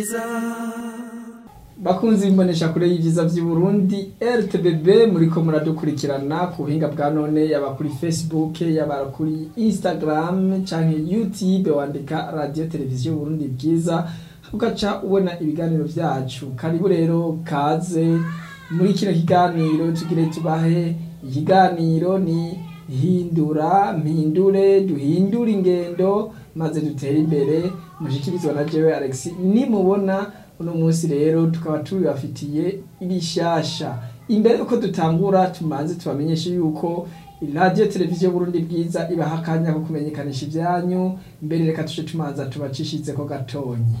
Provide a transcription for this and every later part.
bakunzi imbonesha kure y'ivyiza vy'uburundi rtbb muriko muradukurikirana ku buhinga bwa none yaba kuri facebook yaba kuri instagram canke youtube wandika radio televiziyo burundi bwiza ugaca ubona ibiganiro vyacu karibu rero kaze muri kino kiganiro tugire tubahe ikiganiro ni hindura mpindure duhindure ingendo maze dutere imbere mushikirizwa na jewe alex nimubona uno munsi rero tukaba tubibafitiye ibishasha imbere yuko dutangura tumanze tubamenyeshe yuko radio televiziyo burundi bwiza ibaha akanya ko kumenyekanisha ivyanyu mbere reka tuje tumanza tubacishizeko gatonyi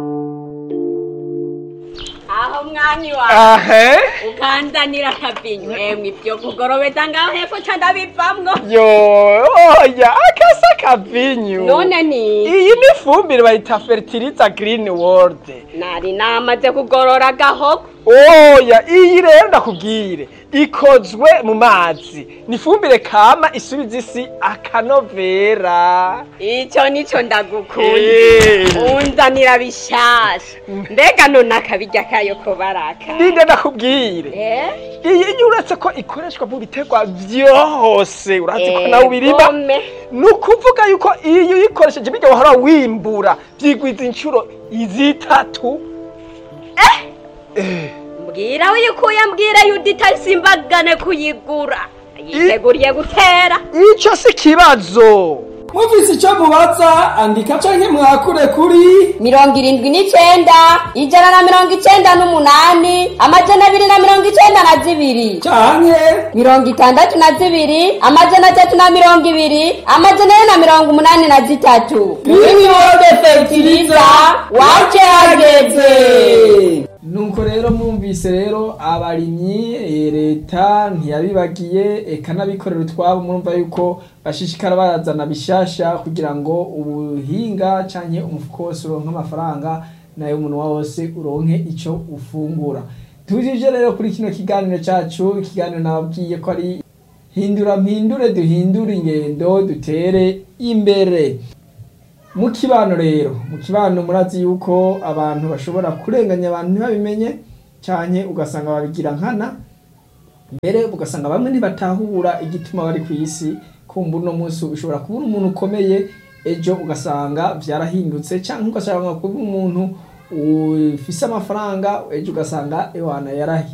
aho mwami wawe ahe ukanzanira akabinyu emwe ibyo kugorobeta ngaho hepfo ca ndabivamwo yo oya akasa kavinyu none ni iyi ni ifumbire bayita fertiliza green world nari namaze kugorora agahoko oya iyi rero ndakubwire ikozwe mu mazi ni ifumbire kama isubiza isi akanovera ico nico ndagukunda Eh. unzanira bishasha mbega none akabirya kayo ko baraka ninde ndakubwire Eh? iyi iyi uretse ko ikoreshwa mu biterwa vyose urazi ko nawe ubirima Egome. ni ukuvuga yuko iyo uyikoresheje birya wahora wimbura vyigwiza inshuro izitatu Eh. mbwira uyikuye mbwira yudita simbagane kuyigura yiteguriye gutera ico si kibazo mufise ico mubaza andika canke mwakure kuri mirongo irindwi n'icenda ijana na mirongo icenda n'umunani amajana abiri na mirongo icenda na zibiri canke mirongo itandatu na zibiri amajana atatu na mirongo ibiri amajana ane na mirongo umunani na zitatu Greenwood Fertilizer, wace hageze nuko rero mwumvise rero abarimyi eh, leta ntiyabibagiye eka n'abikorera utwabo murumva yuko bashishikara barazana bishasha kugira ngo ubuhinga canke umufuko wose uronke amafaranga nayo umunwa wose uronke ico ufungura tujije rero kuri kino kiganiro cacu ikiganiro nababwiye ko ari hindura mpindure duhindure ingendo dutere imbere mu kibano rero mu kibano murazi yuko abantu bashobora kurenganya abantu ntibabimenye cyane ugasanga babigira nkana mbere ugasanga bamwe ntibatahura igituma bari ku isi kumva uno munsi ushobora kubura umuntu ukomeye ejo ugasanga byarahindutse cyangwa ugasanga kuba umuntu ufise amafaranga ejo ugasanga ewana yarahi